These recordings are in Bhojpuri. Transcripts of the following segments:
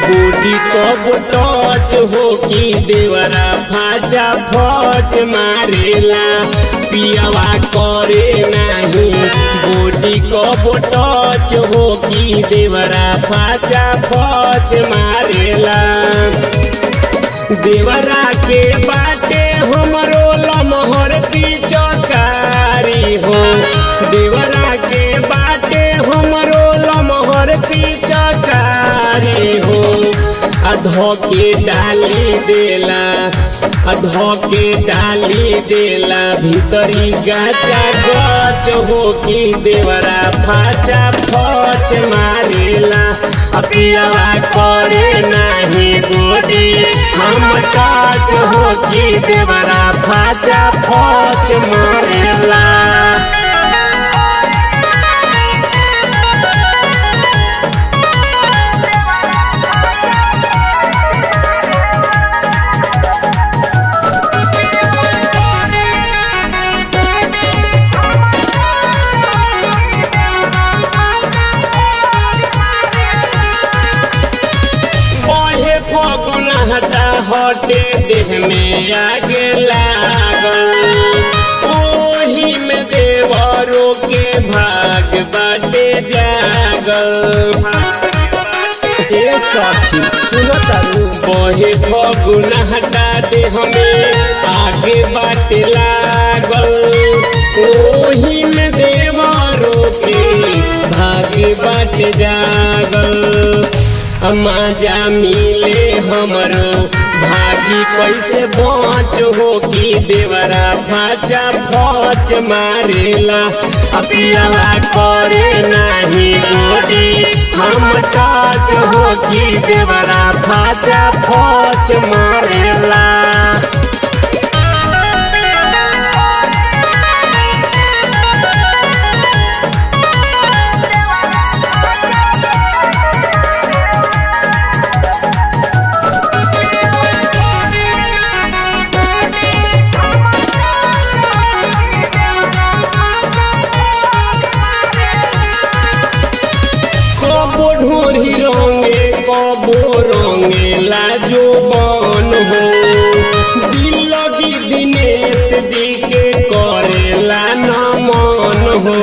बूढ़ी कब टच हो कि देवरा फाचा फच मारेला पियावा करे नाही बूढ़ी कब टच हो कि देवरा फाचा फच मारेला देवरा के बाटे हमरो लमहर पिचकारी हो देवरा के बाटे हमरो लमहर पिचकारी हो अधो के डाली देला अधो के डाली देला भीतरी गाचा गच हो कि देवरा फाचा फच मारेला अपियावा करे नाही गोडी हम टच हो कि देवरा फाचा फच मारेला बहे फगुन हटा हटे देह में आगे लागल ओही में देवरों के भाग बाटे जागल ए सखी सुनो तारू बहे फगुन हटा देह में आगे बाटे लागल ओही में देवरों के भाग बाटे जागल मजा मिले हमरो भागी कैसे बच हो कि देवरा फाचा फच मारेला अपियावा करे नाही गोडी हम टच हो कि देवरा फाचा फच मारेला कबो ढोरी रंगे कबो रंगे लाजो बन हो दिल लगी दिनेश जी के करेला नमन हो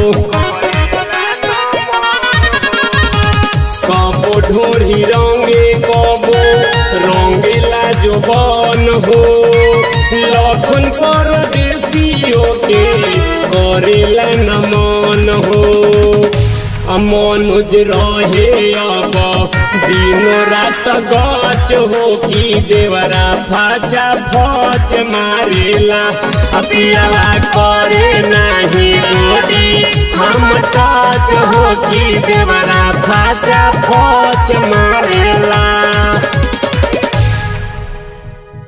कबो ढोरी रंगे कबो रंगे लाजो बन हो लखन पर देसियों के करेला नमन हो मनुज रहे अब दिनो रात गच हो कि देवरा फाचा फच मारेला अपियावा करे नाही गोडी हम टच हो कि देवरा फाचा फच मारेला